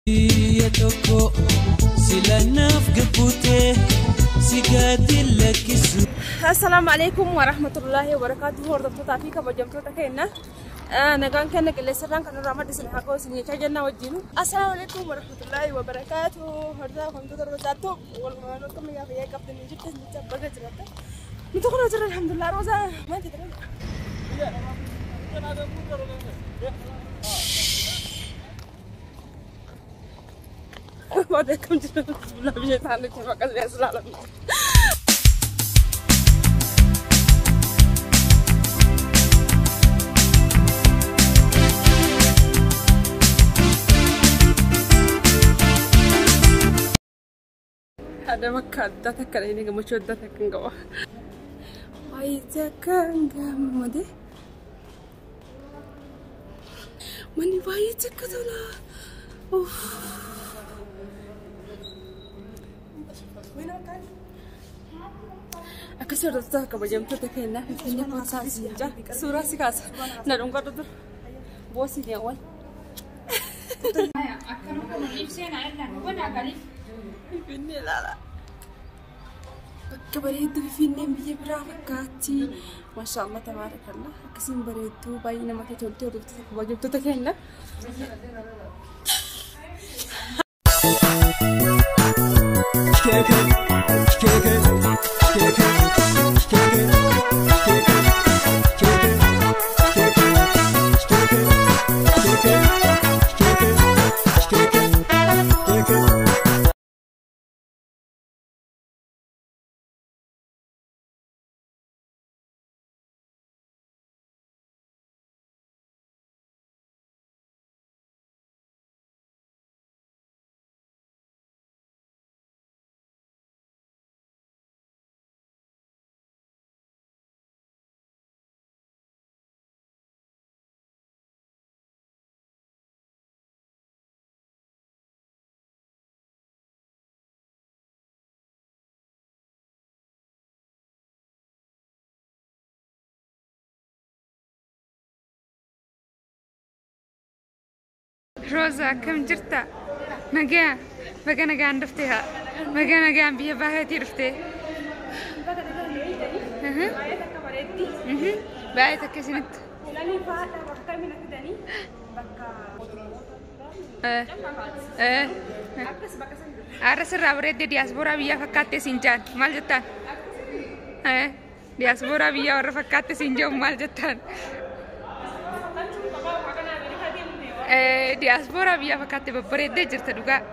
biyya tokko silanaaf gabbutee si gaaddi lakkisu. Assalaamu alaikum warahmatullahi wabarakatuh hordoftoota fi kabajamtoota keenya nagaan kenna qilleensarraan kan irraa madda isin haa ka'u isin jechaa jennaa wajjinu. Assalaamu alaikum warahmatullahi wabarakatuh hordaa wantoota rozaattu walumaa akka mayyaa fayyaa qabdan ni jirtu jecha baga jiraata. Nuti kun hojirra alhamdulillah rozaa maal jedhama. Wadah kam jiru sebelah bisa sana cuma kasih selalu. Ada makka adda takka ini gammachuu adda takka hin qaba. Wayi takka hin gammade. Manni baay'ee takka tola. Akkasii hordoftoota kabajamtoota keenyaa Finfinnee Koosaa Siinjaa suuraa si kaasa na dhungadhu dur boosii deewwan. Finfinnee ilaala. Bakka bareedduu Finfinneen biyya biraa fakkaatti. Maashaallah tabaarakallah akkasiin bareedduu baay'ee namatti toltee hordoftoota kabajamtoota keenyaa. Roza akkam jirta? Nagaa baga nagaan dhuftee haa baga nagaan biyya baay'eetii dhuftee. Baay'ee takka isinitti. Har'a sirraa bareeddee diyaaspooraa biyyaa fakkaattee siin jaan maal jettaan? Diyaaspooraa biyyaa warra fakkaattee siin jiru maal jettaan? Diyaaspooraa biyyaa fakkaattee babbareeddee jirta dhugaa.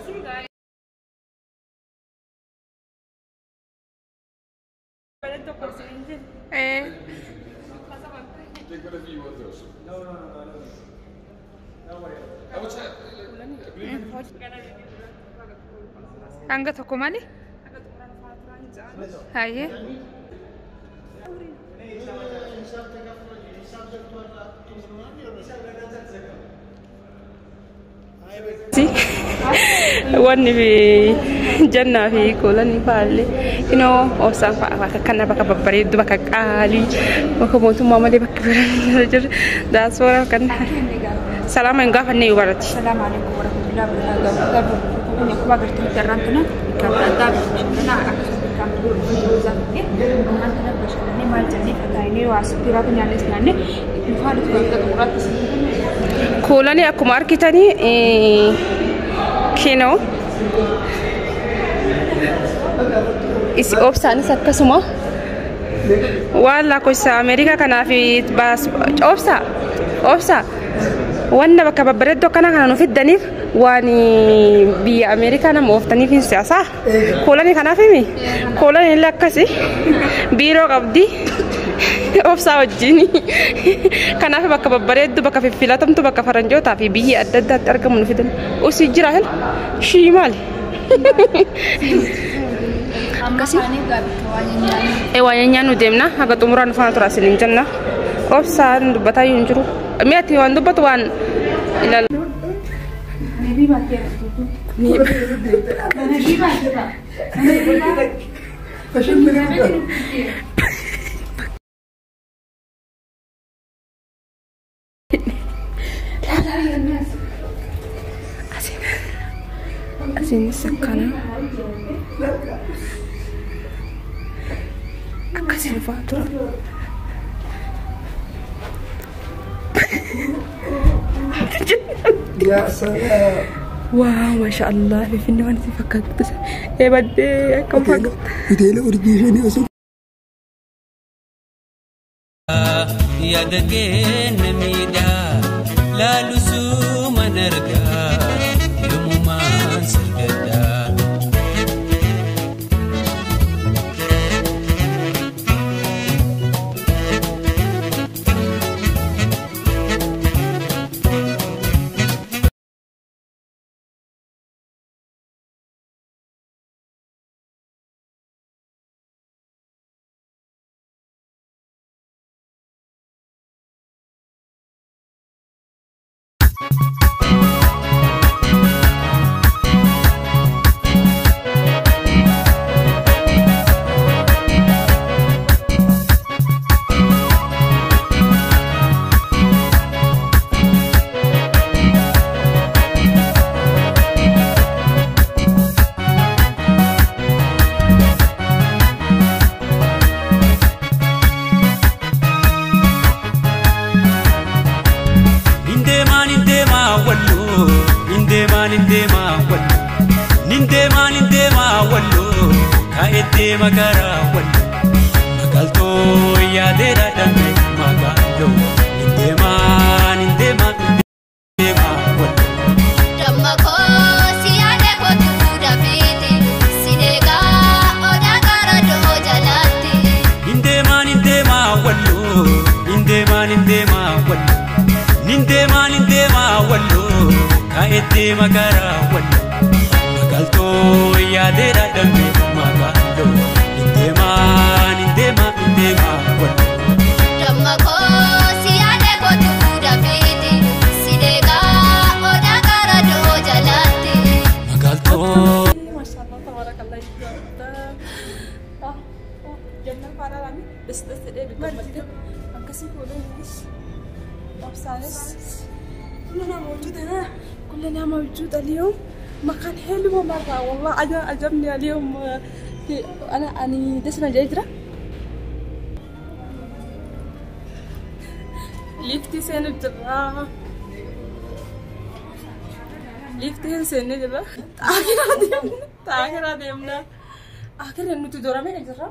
Hanga tokko malee? Hayyee. wanni fi jannaa fi koolanii fa'aallee inoo obsaan fa'a bakka kana bakka babbareeddu bakka qaalii bakka mootummaa malee bakka biraa jiru daasfoora kan salaama hin gaafanne yoo barati. السلام عليكم ورحمة الله وبركاته. Kun akkuma agartan jarraan kana kan addaa bashannanaa akkasumas kan roozaa ta'e waan kana bashannanee maal jennee fakkaayinee waa asitti raafuu nyaannes nyaanne dhufaa dhufu bakka xumuraatti isin Koolanii akkuma argitanii kinoo isi obsaanis akkasuma waan lakkoofsa Ameerikaa kanaaf baas obsa obsa wanna bakka babbareeddoo akkana kana nu fiddaniif waan biyya Ameerikaa nama ooftaniif hin siyaasaa koolanii kanaaf himi koolanii illee akkasi biiroo qabdi obsaa wajjin kanaaf bakka babbareeddu bakka fiffilatamtu bakka faranjootaa fi biyya adda addaatti argamu nu fidan usii jira hel shii maali ee waa nyaanyaa nu deemna haga xumuraa nu faana tura isiniin jenna obsaan dubbataa hin jiru mi'a ati waan dubbatu waan ilaala. asiinis akkana akkasiin fa'aa tura waaw maasha allah finfinne waan isin fakkaatu eebaddee akkam fakkaata hoteela urjii shanii osoo yaada keenya miidhaa laalusuu man argaa yommumaan sirgadhaa. Nindeemaa nindeemaa walloo nindeemaa nindeemaa walloo nindeemaa nindeemaa walloo kaa'ettee magaalaa walloo magaaltoo yaadeedha dambe magaaloo nindeemaa nindeemaa nindeemaa walloo. Nindeemaa nindeemaa walloo nindeemaa nindeemaa walloo nindeemaa nindeemaa walloo kaa'ettee magaalaa walloo magaaltoo yaadeedha dambe magaaloo nindeemaa nindeemaa nindeemaa walloo. magaaltoo. maashaallah tabarakallah ijoollee jannaa faana laami dhis-dhis jedhee bitamatti akkasii fuudhaniinis obsaanis kulla nama hojjetana kulla nama hojjeta اليوم مكان حلو مرة والله عجب عجبني اليوم في أنا أني دسنا جيجرة ليفتي سين الجرا ليفتي سين الجرا آخر ديمنا آخر ديمنا آخر إنه تدورا من الجرا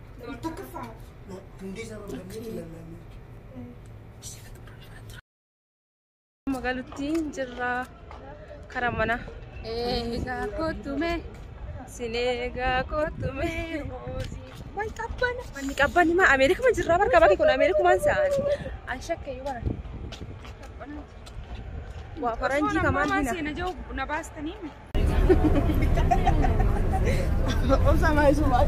magaalattiin jirra karaa mana Eegaa kottume sineegaa kottume wayi qabbana manni qabbanni maa ameerikuma jirra barka bakki kun ameerikumaan sa'an an shakkeeyyuu bara waa faranjii kamaan Mama dina seena jiru na baastanii obsa maa isu maa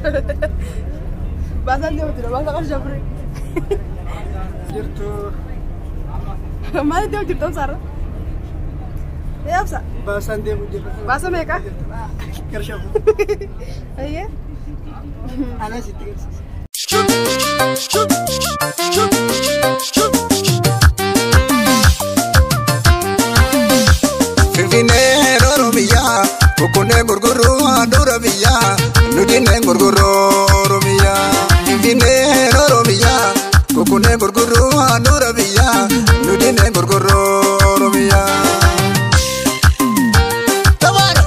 baasan deemu jira baasa qarsha fure jirtu maal deemu jirtu obsaarra ee obsa baasaan deemu jirra. baasa meeqa Garshafu. ayyee Anaa sitti garsiisa. Finfinnee rooroo biyyaa Boqqonnee gurguruu handhuura biyyaa Nutinee gurguruu Oromiyaa. Finfinnee rooroo biyyaa Boqqonnee gurguruu handhuura biyyaa Nutinee gurguruu Oromiyaa. Tabaara.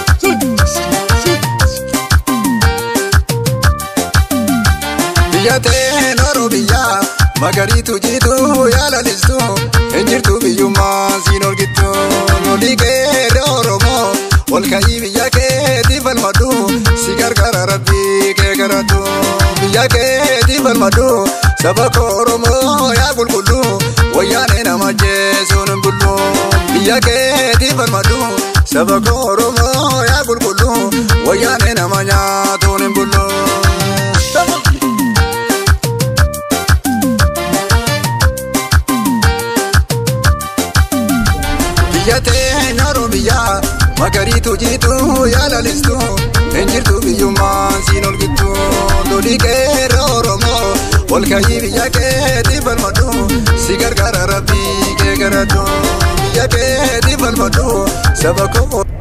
Biyya ta'e rooroo biyyaa magariitu jiitu yaalalistu eenjirtu biyyummaa siin olgittu lolii qeerree oromoo ol ka'ii biyya keetii falmadhu si gargaara rabbii kee garatu biyya keetii falmadhu saba koo oromoo yaa qulqullu wayyaanee nama jeesuun hin bullu biyya keetii falmadhu saba koo oromoo yaa qulqullu wayyaanee nama nyaatuun hin bullu. biyya teenya oromiyaa magariitu jiitu yaalalistu eenjirtu biyyummaa siin olgittu lolii qeerree oromoo ol ka'ii biyya keetii falmadhu si gargaara rabbii kee garatu biyya keetii falmadhu saba koo